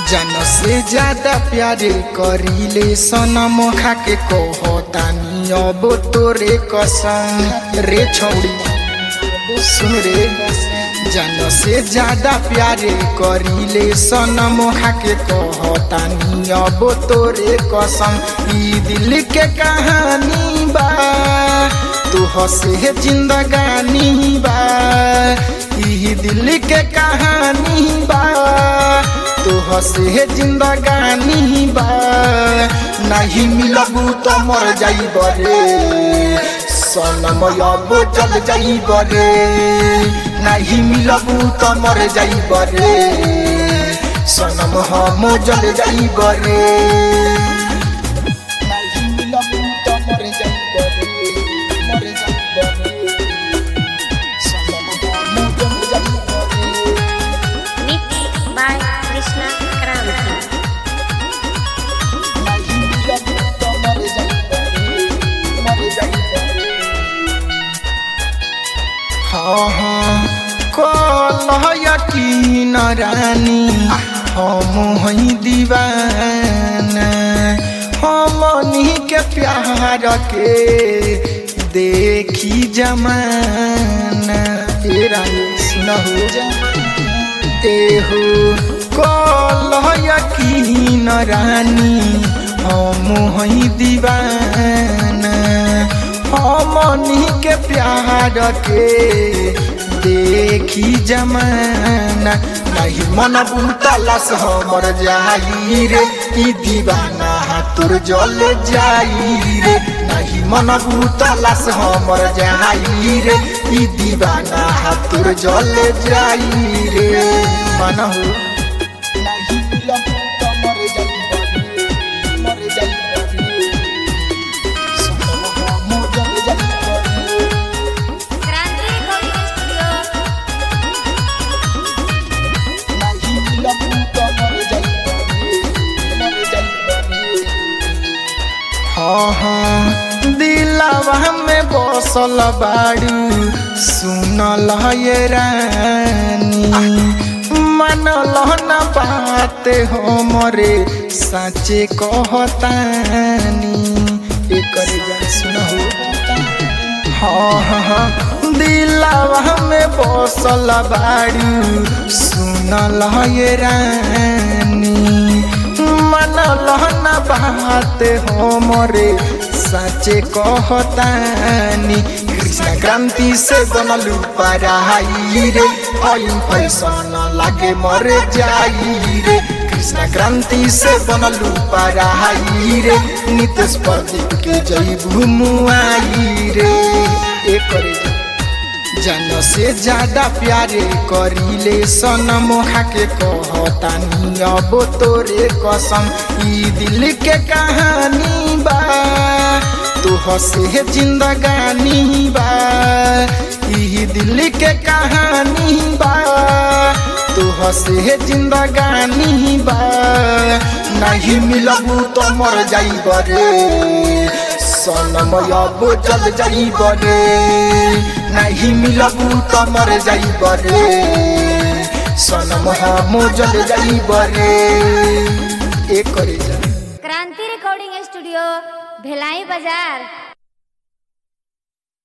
जन से ज्यादा प्यारे करीले सनम खा के कहतानी अब तोरे कसम रे छौड़ी सुन रे जन से ज्यादा प्यारे करीले सनम खा के कहतानी अब तोरे कसम ई दिल के कहानी बा तू हसे जिंदगानी बा ई दिल के कहानी बा तू हसे जिंदगानी बा नहीं मिलबू तो मर जाइब रे सनम अब चल जाइब रे नहीं मिलबू तो मर जाइब रे सनम हम जल जाइब रे नहीं मिलबू तो मर जाइब रे मर जाइब रे सनम हम जल जाइब रे Mixed by Krishna Kranti. हाँ हाँ कलह यकीन रानी हम हई दीवाना हमनी के प्यार के देखी जमाना ए रानी सुनहु एहो कलह यकीन रानी हम हई दीवाना हमनी के प्यार के देखी जमाना नहीं मन बुतलस हमर जाई रे ई दीवाना तोर जल जाई रे नहीं मन बुतलस हमर जाई रे ई दीवाना तोर जल जाई रे मन हो नहीं मिलब त मर जाई मर जाई Kranti Recording Studio. हाँ हाँ दिलवा में बसल बाड़ू सुनल ये रानी मनल न बात हमरे साचे कहतानी एकर जा सुनहु हाँ हाँ हाँ दिलवा में बसल बाड़ू सुनल ये रानी मनल न बात हमरे साचे कहतानी कृष्ण क्रांति से बनलू पराई रे ऑयल फैशन लागे मर जाई रे कृष्ण क्रांति से बनलू पराई रे नितेश प्रदीप के जईबू मुआई रे एक करे जन से ज्यादा प्यारे करीले सनम खा के कहतानी अब तोरे कसम ई दिल के कहानी बा तू हसे जिंदगानी बा ई दिल के कहानी बा तू हसे जिंदगानी बा नहीं मिलबू तो मर जाइब रे सनम अब जल जाइब रे नहीं मिलबू तो मर जाइब रे सनम हम जल जाइब रे एक करे जा क्रांति रिकॉर्डिंग स्टूडियो भिलाई बाजार